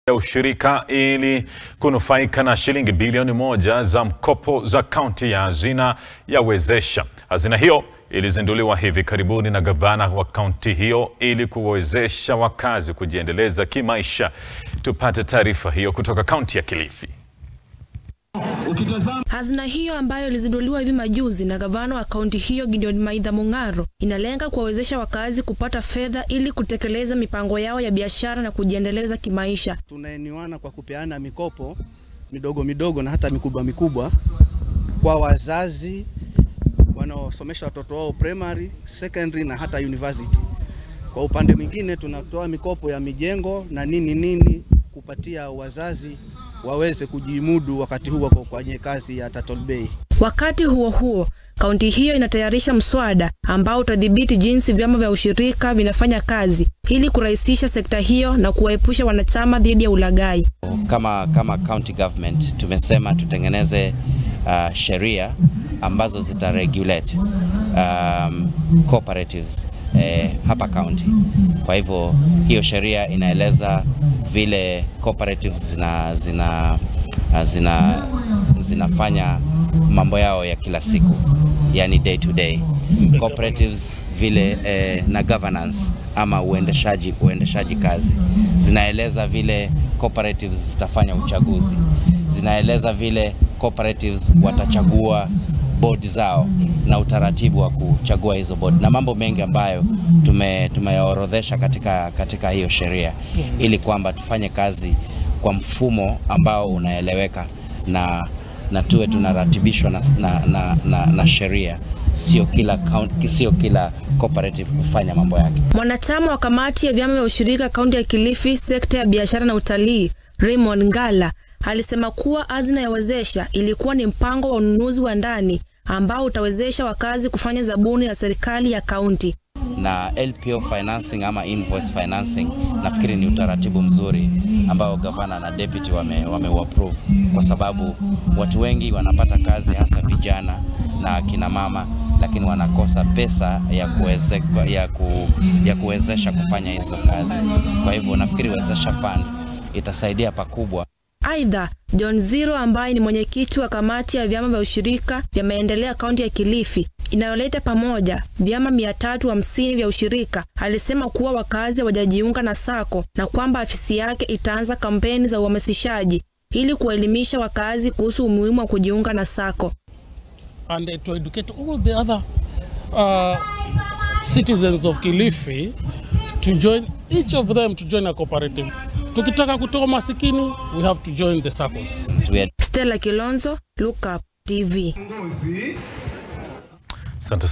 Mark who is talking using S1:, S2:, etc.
S1: ya ushirika ili kunufaika na shilingi bilioni moja za mkopo za kaunti ya hazina ya Wezesha. Hazina hiyo ilizinduliwa hivi karibuni na gavana wa kaunti hiyo ili kuwezesha wakazi kujiendeleza kimaisha. Tupate taarifa hiyo kutoka kaunti ya Kilifi.
S2: Hazina hiyo ambayo ilizinduliwa hivi majuzi na gavana wa kaunti hiyo Gideon Maitha Mung'aro inalenga kuwawezesha wakazi kupata fedha ili kutekeleza mipango yao ya biashara na kujiendeleza kimaisha.
S3: Tunaeniwana kwa kupeana mikopo midogo midogo na hata mikubwa mikubwa kwa wazazi wanaosomesha watoto wao primary, secondary na hata university. Kwa upande mwingine tunatoa mikopo ya mijengo na nini nini kupatia wazazi waweze kujimudu wakati huu wako kwenye kazi ya Turtle Bay.
S2: Wakati huo huo, kaunti hiyo inatayarisha mswada ambao utadhibiti jinsi vyama vya ushirika vinafanya kazi ili kurahisisha sekta hiyo na kuwaepusha wanachama dhidi ya ulaghai.
S4: Kama, kama county government tumesema tutengeneze uh, sheria ambazo zita regulate um, cooperatives eh, hapa county. Kwa hivyo hiyo sheria inaeleza vile cooperatives zina, zina, zina, zinafanya mambo yao ya kila siku, yani day to day cooperatives vile eh, na governance ama uendeshaji, uendeshaji kazi zinaeleza vile cooperatives zitafanya uchaguzi, zinaeleza vile cooperatives watachagua board zao na utaratibu wa kuchagua hizo board na mambo mengi ambayo tume tumeyaorodhesha katika, katika hiyo sheria ili kwamba tufanye kazi kwa mfumo ambao unaeleweka na, na tuwe tunaratibishwa na, na, na, na, na sheria sio kila county, sio kila cooperative kufanya mambo yake.
S2: Mwanachama wa kamati ya vyama vya ushirika kaunti ya Kilifi, sekta ya biashara na utalii, Raymond Ngala alisema kuwa hazina ya Wezesha ilikuwa ni mpango wa ununuzi wa ndani ambao utawezesha wakazi kufanya zabuni na serikali ya kaunti.
S4: Na LPO financing ama invoice financing nafikiri ni utaratibu mzuri ambao gavana na deputy wame, wame approve kwa sababu watu wengi wanapata kazi hasa vijana na kina mama, lakini wanakosa pesa ya, kuweze, ya, ku, ya kuwezesha kufanya hizo kazi. Kwa hivyo nafikiri Wezesha Fund itasaidia pakubwa.
S2: Aidha, John Ziro ambaye ni mwenyekiti wa kamati ya vyama vya ushirika vya maendeleo kaunti ya Kilifi inayoleta pamoja vyama mia tatu hamsini vya ushirika alisema kuwa wakazi hawajajiunga na sako na kwamba afisi yake itaanza kampeni za uhamasishaji ili kuwaelimisha wakazi kuhusu umuhimu wa kujiunga na sako
S5: and to educate all the other uh, citizens of Kilifi to join each of them to join a cooperative. Tukitaka kutoa masikini, we have to join the circles.
S2: Stella Kilonzo, Look Up TV.
S1: Asante.